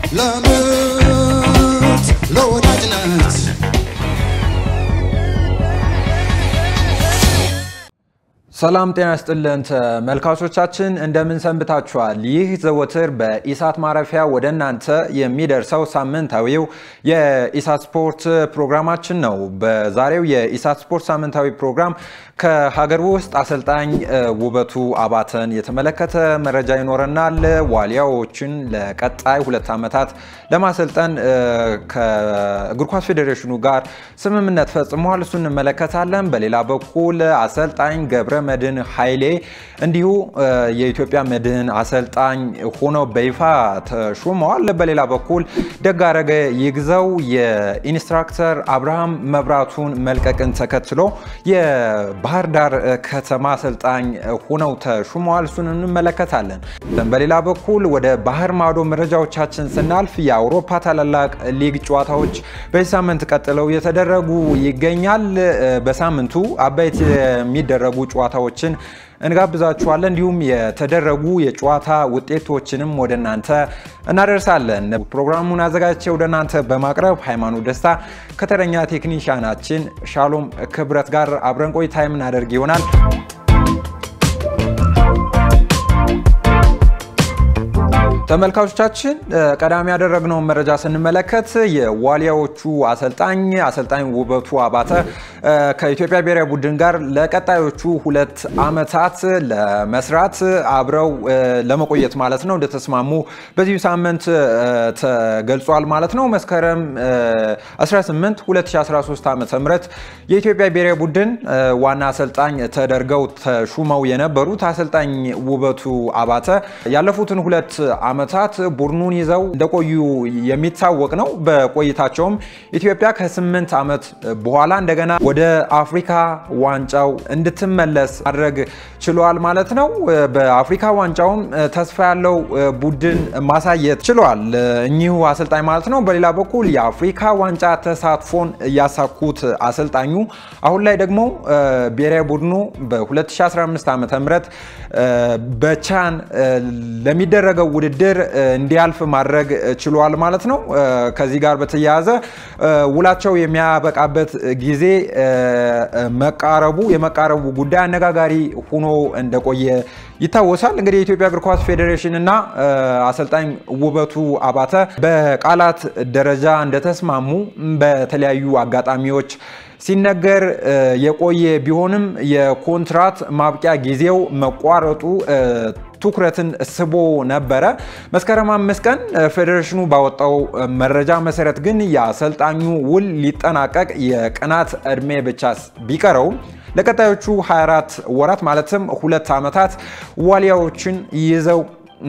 ለምት ለወዳጅነት ሰላም ጤና ይስጥልን ተመልካቾቻችን፣ እንደምን ሰንብታችኋል? ይህ ዘወትር በኢሳት ማረፊያ ወደ እናንተ የሚደርሰው ሳምንታዊው የኢሳት ስፖርት ፕሮግራማችን ነው። በዛሬው የኢሳት ስፖርት ሳምንታዊ ፕሮግራም ከሀገር ውስጥ አሰልጣኝ ውበቱ አባተን የተመለከተ መረጃ ይኖረናል። ዋሊያዎችን ለቀጣይ ሁለት ዓመታት ለማሰልጠን ከእግር ኳስ ፌዴሬሽኑ ጋር ስምምነት ፈጽመዋል። እሱ እንመለከታለን። በሌላ በኩል አሰልጣኝ ገብረ መድህን ኃይሌ እንዲሁ የኢትዮጵያ መድህን አሰልጣኝ ሆነው በይፋ ተሾመዋል። በሌላ በኩል ደጋረገ ይግዘው የኢንስትራክተር አብርሃም መብራቱን መልቀቅን ተከትሎ የባህር ዳር ከተማ አሰልጣኝ ሆነው ተሾመዋል። እሱን እንመለከታለን። በሌላ በኩል ወደ ባህር ማዶ መረጃዎቻችን ስናልፍ የአውሮፓ ታላላቅ ሊግ ጨዋታዎች በዚህ ሳምንት ቀጥለው የተደረጉ ይገኛል። በሳምንቱ አበይት የሚደረጉ ጨዋታዎችን እንጋብዛችኋለን። እንዲሁም የተደረጉ የጨዋታ ውጤቶችንም ወደ እናንተ እናደርሳለን። ፕሮግራሙን አዘጋጅቼ ወደ እናንተ በማቅረብ ሃይማኖት ደስታ ከተረኛ ቴክኒሽያናችን ሻሎም ክብረት ጋር አብረን ቆይታ የምናደርግ ይሆናል። ተመልካቾቻችን ቀዳሚ ያደረግነውን መረጃ ስንመለከት የዋሊያዎቹ አሰልጣኝ አሰልጣኝ ውበቱ አባተ ከኢትዮጵያ ብሔራዊ ቡድን ጋር ለቀጣዮቹ ሁለት ዓመታት ለመስራት አብረው ለመቆየት ማለት ነው እንደተስማሙ በዚሁ ሳምንት ተገልጿል ማለት ነው። መስከረም 18 2013 ዓ ም የኢትዮጵያ ብሔራዊ ቡድን ዋና አሰልጣኝ ተደርገው ተሹመው የነበሩት አሰልጣኝ ውበቱ አባተ ያለፉትን ሁለት ዓመታት ቡድኑን ይዘው እንደቆዩ የሚታወቅ ነው። በቆይታቸውም ኢትዮጵያ ከስምንት ዓመት በኋላ እንደገና ወደ አፍሪካ ዋንጫው እንድትመለስ ማድረግ ችሏል ማለት ነው። በአፍሪካ ዋንጫውም ተስፋ ያለው ቡድን ማሳየት ችሏል እኚሁ አሰልጣኝ ማለት ነው። በሌላ በኩል የአፍሪካ ዋንጫ ተሳትፎን ያሳኩት አሰልጣኙ አሁን ላይ ደግሞ ብሔራዊ ቡድኑ በ2015 ዓ ም በቻን ለሚደረገው ውድድር እንዲያልፍ ማድረግ ችሏል ማለት ነው። ከዚህ ጋር በተያያዘ ውላቸው የሚያበቃበት ጊዜ መቃረቡ የመቃረቡ ጉዳይ አነጋጋሪ ሆኖ እንደቆየ ይታወሳል። እንግዲህ የኢትዮጵያ እግር ኳስ ፌዴሬሽን እና አሰልጣኝ ውበቱ አባተ በቃላት ደረጃ እንደተስማሙ በተለያዩ አጋጣሚዎች ሲነገር የቆየ ቢሆንም የኮንትራት ማብቂያ ጊዜው መቋረጡ ትኩረትን ስቦ ነበረ። መስከረም አምስት ቀን ፌዴሬሽኑ ባወጣው መረጃ መሰረት ግን የአሰልጣኙ ውል ሊጠናቀቅ የቀናት ዕድሜ ብቻ ቢቀረውም ለቀጣዮቹ 24 ወራት ማለትም ሁለት ዓመታት ዋሊያዎችን ይዘው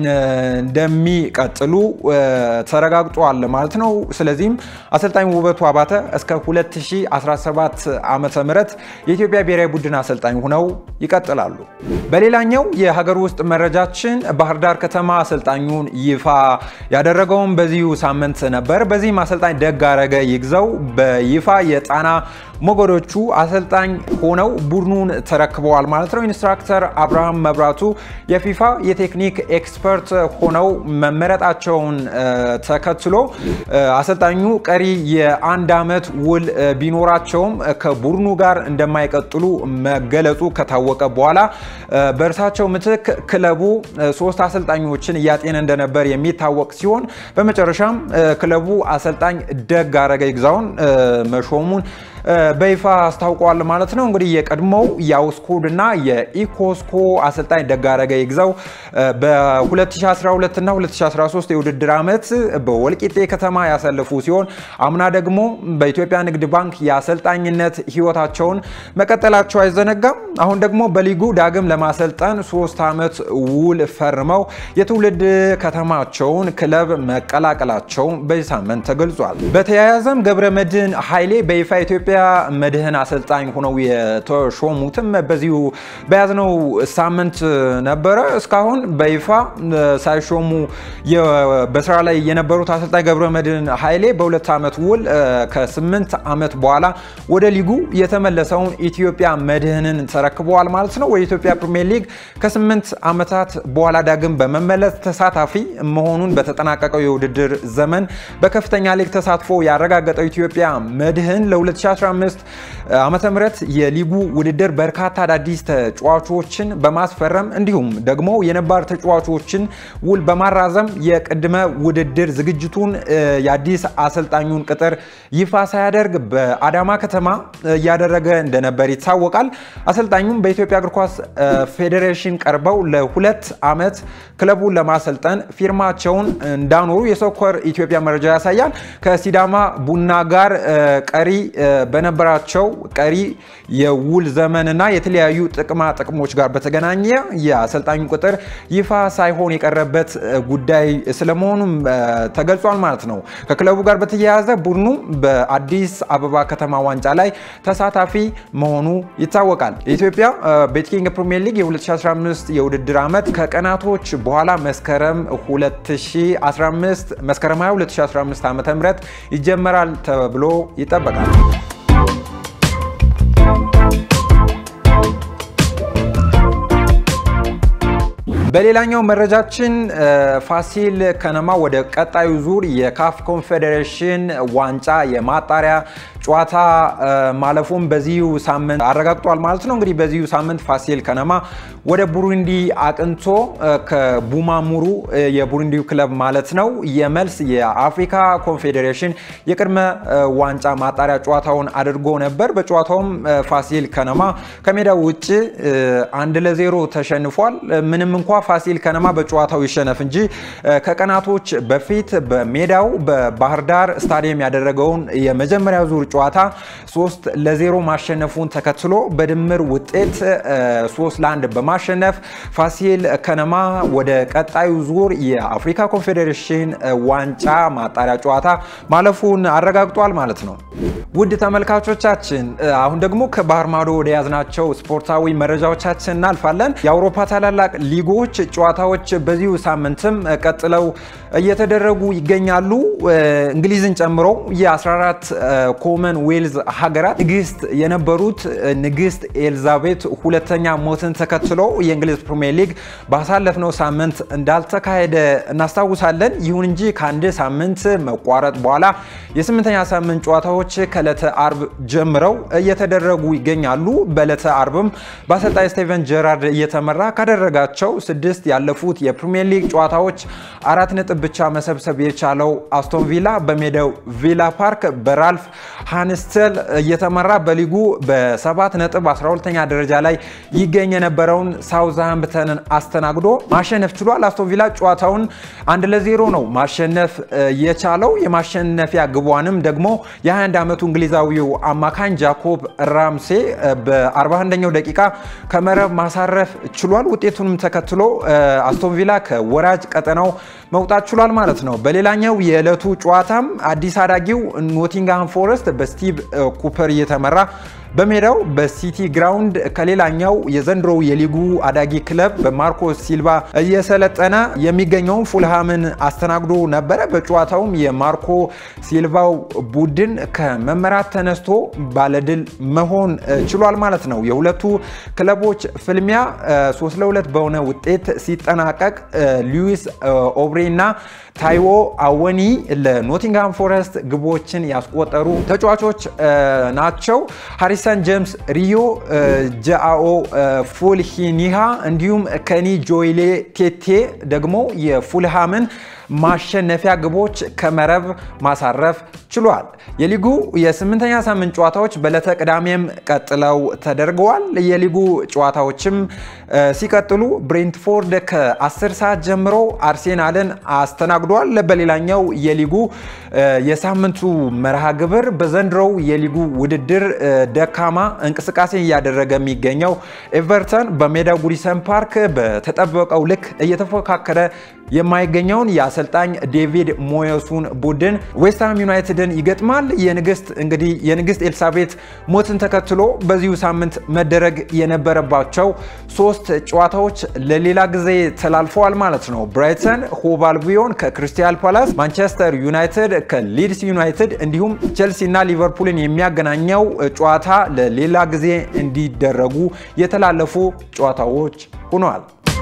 እንደሚቀጥሉ ተረጋግጧል ማለት ነው። ስለዚህም አሰልጣኝ ውበቱ አባተ እስከ 2017 ዓመተ ምህረት የኢትዮጵያ ብሔራዊ ቡድን አሰልጣኝ ሆነው ይቀጥላሉ። በሌላኛው የሀገር ውስጥ መረጃችን ባህር ዳር ከተማ አሰልጣኙን ይፋ ያደረገውን በዚሁ ሳምንት ነበር። በዚህም አሰልጣኝ ደጋረገ ይግዘው በይፋ የጣና ሞገዶቹ አሰልጣኝ ሆነው ቡድኑን ተረክበዋል ማለት ነው። ኢንስትራክተር አብርሃም መብራቱ የፊፋ የቴክኒክ ኤክስፐርት ሆነው መመረጣቸውን ተከትሎ አሰልጣኙ ቀሪ የአንድ ዓመት ውል ቢኖራቸውም ከቡድኑ ጋር እንደማይቀጥሉ መገለጹ ከታወቀ በኋላ በእርሳቸው ምትክ ክለቡ ሶስት አሰልጣኞችን እያጤነ እንደነበር የሚታወቅ ሲሆን በመጨረሻም ክለቡ አሰልጣኝ ደጋረገ ይግዛውን መሾሙን በይፋ አስታውቀዋል ማለት ነው። እንግዲህ የቀድሞው የአውስኮድ እና የኢኮስኮ አሰልጣኝ ደጋረገ ይግዛው በ2012 እና 2013 የውድድር ዓመት በወልቂጤ ከተማ ያሳለፉ ሲሆን አምና ደግሞ በኢትዮጵያ ንግድ ባንክ የአሰልጣኝነት ሕይወታቸውን መቀጠላቸው አይዘነጋም። አሁን ደግሞ በሊጉ ዳግም ለማሰልጠን ሶስት ዓመት ውል ፈርመው የትውልድ ከተማቸውን ክለብ መቀላቀላቸው በዚህ ሳምንት ተገልጿል። በተያያዘም ገብረ መድህን ኃይሌ በይፋ ኢትዮጵያ የኢትዮጵያ መድህን አሰልጣኝ ሆነው የተሾሙትም በዚሁ በያዝነው ሳምንት ነበረ። እስካሁን በይፋ ሳይሾሙ በስራ ላይ የነበሩት አሰልጣኝ ገብረ መድህን ኃይሌ በሁለት ዓመት ውል ከስምንት ዓመት በኋላ ወደ ሊጉ የተመለሰውን ኢትዮጵያ መድህንን ተረክበዋል ማለት ነው። ወደ ኢትዮጵያ ፕሪሚየር ሊግ ከስምንት ዓመታት በኋላ ዳግም በመመለስ ተሳታፊ መሆኑን በተጠናቀቀው የውድድር ዘመን በከፍተኛ ሊግ ተሳትፎ ያረጋገጠው ኢትዮጵያ መድህን ለ2015 ዓመተ ምህረት የሊጉ ውድድር በርካታ አዳዲስ ተጫዋቾችን በማስፈረም እንዲሁም ደግሞ የነባር ተጫዋቾችን ውል በማራዘም የቅድመ ውድድር ዝግጅቱን የአዲስ አሰልጣኙን ቅጥር ይፋ ሳያደርግ በአዳማ ከተማ እያደረገ እንደነበር ይታወቃል። አሰልጣኙም በኢትዮጵያ እግር ኳስ ፌዴሬሽን ቀርበው ለሁለት ዓመት ክለቡን ለማሰልጠን ፊርማቸውን እንዳኖሩ የሶከር ኢትዮጵያ መረጃ ያሳያል። ከሲዳማ ቡና ጋር ቀሪ በነበራቸው ቀሪ የውል ዘመንና የተለያዩ ጥቅማ ጥቅሞች ጋር በተገናኘ የአሰልጣኙ ቁጥር ይፋ ሳይሆን የቀረበት ጉዳይ ስለመሆኑም ተገልጿል ማለት ነው። ከክለቡ ጋር በተያያዘ ቡድኑ በአዲስ አበባ ከተማ ዋንጫ ላይ ተሳታፊ መሆኑ ይታወቃል። የኢትዮጵያ ቤትኪንግ ፕሪሚየር ሊግ የ2015 የውድድር ዓመት ከቀናቶች በኋላ መስከረም 2015 መስከረም 22 2015 ዓ.ም ይጀመራል ተብሎ ይጠበቃል። በሌላኛው መረጃችን ፋሲል ከነማ ወደ ቀጣዩ ዙር የካፍ ኮንፌዴሬሽን ዋንጫ የማጣሪያ ጨዋታ ማለፉን በዚሁ ሳምንት አረጋግጧል ማለት ነው። እንግዲህ በዚሁ ሳምንት ፋሲል ከነማ ወደ ቡሩንዲ አቅንቶ ከቡማሙሩ የቡሩንዲው ክለብ ማለት ነው የመልስ የአፍሪካ ኮንፌዴሬሽን የቅድመ ዋንጫ ማጣሪያ ጨዋታውን አድርጎ ነበር። በጨዋታውም ፋሲል ከነማ ከሜዳው ውጭ አንድ ለዜሮ ተሸንፏል። ምንም እንኳ ፋሲል ከነማ በጨዋታው ይሸነፍ እንጂ ከቀናቶች በፊት በሜዳው በባህር ዳር ስታዲየም ያደረገውን የመጀመሪያ ዙር ጨዋታ ሶስት ለዜሮ ማሸነፉን ተከትሎ በድምር ውጤት ሶስት ለአንድ በማሸነፍ ፋሲል ከነማ ወደ ቀጣዩ ዙር የአፍሪካ ኮንፌዴሬሽን ዋንጫ ማጣሪያ ጨዋታ ማለፉን አረጋግጧል ማለት ነው። ውድ ተመልካቾቻችን አሁን ደግሞ ከባህር ማዶ ወደ ያዝናቸው ስፖርታዊ መረጃዎቻችን እናልፋለን። የአውሮፓ ታላላቅ ሊጎች ጨዋታዎች በዚሁ ሳምንትም ቀጥለው እየተደረጉ ይገኛሉ። እንግሊዝን ጨምሮ የ14 ኮመን ዌልዝ ሀገራት ንግስት የነበሩት ንግስት ኤልዛቤት ሁለተኛ ሞትን ተከትሎ የእንግሊዝ ፕሪሚየር ሊግ ባሳለፍነው ሳምንት እንዳልተካሄደ እናስታውሳለን። ይሁን እንጂ ከአንድ ሳምንት መቋረጥ በኋላ የስምንተኛ ሳምንት ጨዋታዎች ከዕለተ አርብ ጀምረው እየተደረጉ ይገኛሉ። በዕለተ አርብም በአሰልጣኝ ስቴቨን ጀራርድ እየተመራ ካደረጋቸው ስድስት ያለፉት የፕሪሚየር ሊግ ጨዋታዎች አራት ነጥብ ብቻ መሰብሰብ የቻለው አስቶን ቪላ በሜዳው ቪላ ፓርክ በራልፍ ሃንስተል እየተመራ በሊጉ በሰባት ነጥብ 12ኛ ደረጃ ላይ ይገኝ የነበረውን ሳውዝሃምፕተንን አስተናግዶ ማሸነፍ ችሏል። አስቶን ቪላ ጨዋታውን አንድ ለዜሮ ነው ማሸነፍ የቻለው። የማሸነፊያ ግቧንም ደግሞ የ21 ዓመቱ እንግሊዛዊው አማካኝ ጃኮብ ራምሴ በ41ኛው ደቂቃ ከመረብ ማሳረፍ ችሏል። ውጤቱንም ተከትሎ አስቶን ቪላ ከወራጅ ቀጠናው መውጣት ችሏል ማለት ነው። በሌላኛው የዕለቱ ጨዋታም አዲስ አዳጊው ኖቲንግሃም ፎረስት በስቲቭ ኩፐር እየተመራ በሜዳው በሲቲ ግራውንድ ከሌላኛው የዘንድሮው የሊጉ አዳጊ ክለብ በማርኮ ሲልቫ እየሰለጠነ የሚገኘውን ፉልሃምን አስተናግዶ ነበረ። በጨዋታውም የማርኮ ሲልቫው ቡድን ከመመራት ተነስቶ ባለድል መሆን ችሏል ማለት ነው። የሁለቱ ክለቦች ፍልሚያ 3 ለ2 በሆነ ውጤት ሲጠናቀቅ ሉዊስ ኦብሬ እና ታይዎ አወኒ ለኖቲንግሃም ፎረስት ግቦችን ያስቆጠሩ ተጫዋቾች ናቸው። ሃሪሰን ጄምስ፣ ሪዮ ጃኦ ፉልሂኒሃ እንዲሁም ከኒ ጆይሌ ቴቴ ደግሞ የፉልሃምን ማሸነፊያ ግቦች ከመረብ ማሳረፍ ችሏል። የሊጉ የስምንተኛ ሳምንት ጨዋታዎች በዕለተ ቅዳሜም ቀጥለው ተደርገዋል። የሊጉ ጨዋታዎችም ሲቀጥሉ ብሬንትፎርድ ከ10 ሰዓት ጀምሮ አርሴናልን አስተናግዷል። በሌላኛው የሊጉ የሳምንቱ መርሃ ግብር በዘንድሮው የሊጉ ውድድር ደካማ እንቅስቃሴ እያደረገ የሚገኘው ኤቨርተን በሜዳው ጉዲሰን ፓርክ በተጠበቀው ልክ እየተፎካከረ የማይገኘውን የአሰልጣኝ ዴቪድ ሞየሱን ቡድን ዌስትሃም ዩናይትድን ይገጥማል። የንግስት እንግዲህ የንግስት ኤልሳቤት ሞትን ተከትሎ በዚሁ ሳምንት መደረግ የነበረባቸው ሶስት ጨዋታዎች ለሌላ ጊዜ ተላልፈዋል ማለት ነው። ብራይተን ሆቭ አልቢዮን ከክሪስታል ፓላስ፣ ማንቸስተር ዩናይትድ ከሊድስ ዩናይትድ እንዲሁም ቼልሲ እና ሊቨርፑልን የሚያገናኘው ጨዋታ ለሌላ ጊዜ እንዲደረጉ የተላለፉ ጨዋታዎች ሆነዋል።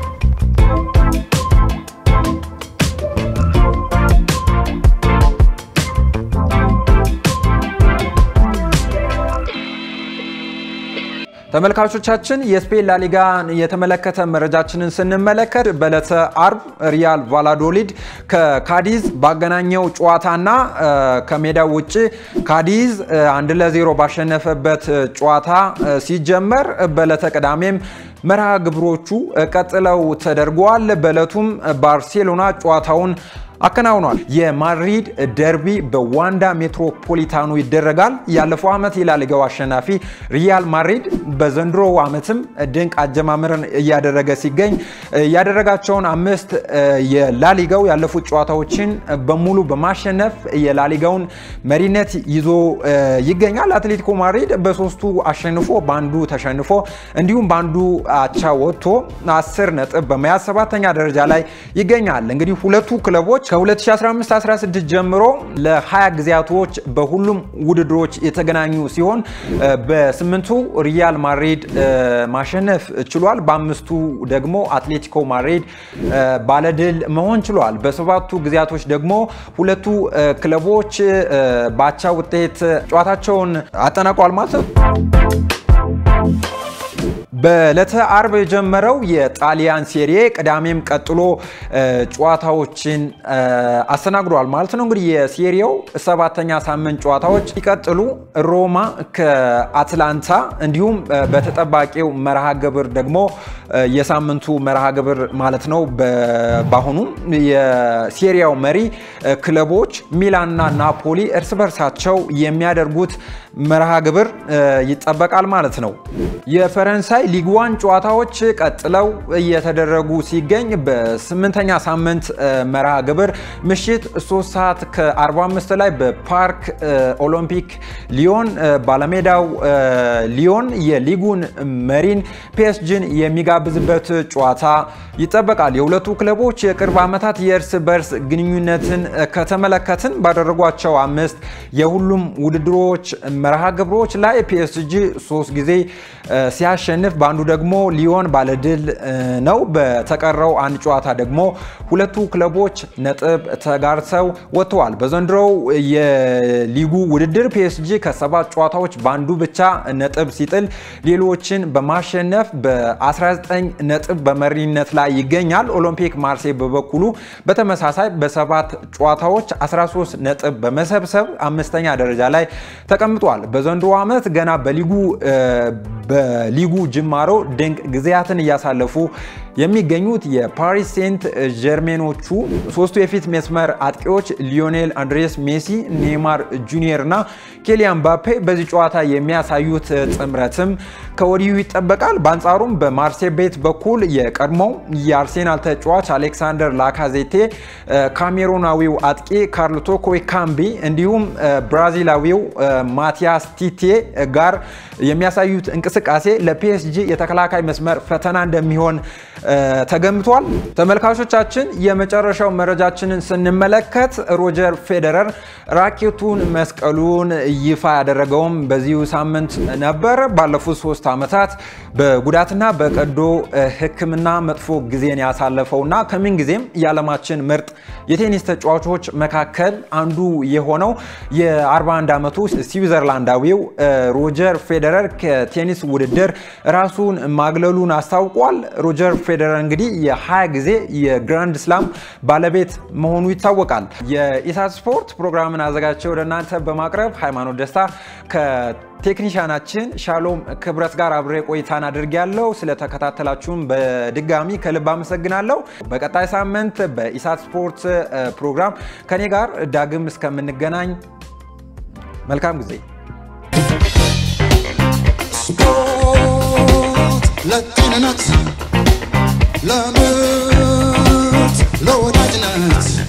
ተመልካቾቻችን የስፔን ላሊጋን የተመለከተ መረጃችንን ስንመለከት በዕለተ አርብ ሪያል ቫላዶሊድ ከካዲዝ ባገናኘው ጨዋታና ከሜዳው ውጭ ካዲዝ አንድ ለዜሮ ባሸነፈበት ጨዋታ ሲጀመር በዕለተ ቅዳሜም መርሃ ግብሮቹ ቀጥለው ተደርገዋል። በዕለቱም ባርሴሎና ጨዋታውን አከናውኗል። የማድሪድ ደርቢ በዋንዳ ሜትሮፖሊታኑ ይደረጋል። ያለፈው ዓመት የላሊጋው አሸናፊ ሪያል ማድሪድ በዘንድሮ ዓመትም ድንቅ አጀማመርን እያደረገ ሲገኝ ያደረጋቸውን አምስት የላሊጋው ያለፉት ጨዋታዎችን በሙሉ በማሸነፍ የላሊጋውን መሪነት ይዞ ይገኛል። አትሌቲኮ ማድሪድ በሶስቱ አሸንፎ በአንዱ ተሸንፎ እንዲሁም በአንዱ አቻ ወጥቶ አስር ነጥብ በመያዝ ሰባተኛ ደረጃ ላይ ይገኛል። እንግዲህ ሁለቱ ክለቦች ከ2015-16 ጀምሮ ለ20 ጊዜያቶች በሁሉም ውድድሮች የተገናኙ ሲሆን በስምንቱ ሪያል ማድሪድ ማሸነፍ ችሏል። በአምስቱ ደግሞ አትሌቲኮ ማድሪድ ባለድል መሆን ችሏል። በሰባቱ ጊዜያቶች ደግሞ ሁለቱ ክለቦች በአቻ ውጤት ጨዋታቸውን አጠናቋል ማለት ነው። በዕለተ አርብ የጀመረው የጣሊያን ሴሪ ቅዳሜም ቀጥሎ ጨዋታዎችን አስተናግዷል ማለት ነው። እንግዲህ የሴሪው ሰባተኛ ሳምንት ጨዋታዎች ሲቀጥሉ ሮማ ከአትላንታ እንዲሁም በተጠባቂው መርሃ ግብር ደግሞ የሳምንቱ መርሃ ግብር ማለት ነው። በአሁኑ የሴሪያው መሪ ክለቦች ሚላንና ናፖሊ እርስ በርሳቸው የሚያደርጉት መርሃ ግብር ይጠበቃል ማለት ነው። የፈረንሳይ ሊግ ዋን ጨዋታዎች ቀጥለው እየተደረጉ ሲገኝ በስምንተኛ ሳምንት መርሃ ግብር ምሽት 3 ሰዓት ከ45 ላይ በፓርክ ኦሎምፒክ ሊዮን ባለሜዳው ሊዮን የሊጉን መሪን ፒኤስጂን የሚጋብዝበት ጨዋታ ይጠበቃል። የሁለቱ ክለቦች የቅርብ ዓመታት የእርስ በርስ ግንኙነትን ከተመለከትን ባደረጓቸው አምስት የሁሉም ውድድሮች መርሃ ግብሮች ላይ ፒኤስጂ ሶስት ጊዜ ሲያሸንፍ በአንዱ ደግሞ ሊዮን ባለድል ነው። በተቀረው አንድ ጨዋታ ደግሞ ሁለቱ ክለቦች ነጥብ ተጋርተው ወጥተዋል። በዘንድሮው የሊጉ ውድድር ፒኤስጂ ከሰባት ጨዋታዎች በአንዱ ብቻ ነጥብ ሲጥል ሌሎችን በማሸነፍ በ19 ነጥብ በመሪነት ላይ ይገኛል። ኦሎምፒክ ማርሴይ በበኩሉ በተመሳሳይ በሰባት ጨዋታዎች 13 ነጥብ በመሰብሰብ አምስተኛ ደረጃ ላይ ተቀምጧል። በዘንድሮ ዓመት ገና በሊጉ በሊጉ ጅማሮ ድንቅ ጊዜያትን እያሳለፉ የሚገኙት የፓሪስ ሴንት ጀርሜኖቹ ሶስቱ የፊት መስመር አጥቂዎች ሊዮኔል አንድሬስ ሜሲ፣ ኔይማር ጁኒየር እና ኬሊያን ባፔ በዚህ ጨዋታ የሚያሳዩት ጥምረትም ከወዲሁ ይጠበቃል። በአንጻሩም በማርሴ ቤት በኩል የቀድሞው የአርሴናል ተጫዋች አሌክሳንደር ላካዜቴ፣ ካሜሩናዊው አጥቂ ካርሎቶ ኮይካምቢ እንዲሁም ብራዚላዊው ማቲያስ ቲቴ ጋር የሚያሳዩት እንቅስቃሴ ለፒኤስጂ የተከላካይ መስመር ፈተና እንደሚሆን ተገምቷል። ተመልካቾቻችን የመጨረሻው መረጃችንን ስንመለከት ሮጀር ፌዴረር ራኬቱን መስቀሉን ይፋ ያደረገውም በዚሁ ሳምንት ነበር። ባለፉት ሶስት ዓመታት በጉዳትና በቀዶ ሕክምና መጥፎ ጊዜን ያሳለፈውና ከምን ጊዜም የዓለማችን ምርጥ የቴኒስ ተጫዋቾች መካከል አንዱ የሆነው የ41 ዓመቱ ስዊዘርላንዳዊው ሮጀር ፌዴረር ከቴኒስ ውድድር ራሱን ማግለሉን አስታውቋል። ሮጀር ፌዴረር እንግዲህ የ20 ጊዜ የግራንድ ስላም ባለቤት መሆኑ ይታወቃል። የኢሳት ስፖርት ፕሮግራምን አዘጋጅቼ ወደ እናንተ በማቅረብ ሃይማኖት ደስታ ከቴክኒሻናችን ሻሎም ክብረት ጋር አብሬ ቆይታን አድርጌያለሁ። ስለተከታተላችሁም በድጋሚ ከልብ አመሰግናለሁ። በቀጣይ ሳምንት በኢሳት ስፖርት ፕሮግራም ከኔ ጋር ዳግም እስከምንገናኝ መልካም ጊዜ። ስፖርት ለጤንነት ለምርት ለወዳጅነት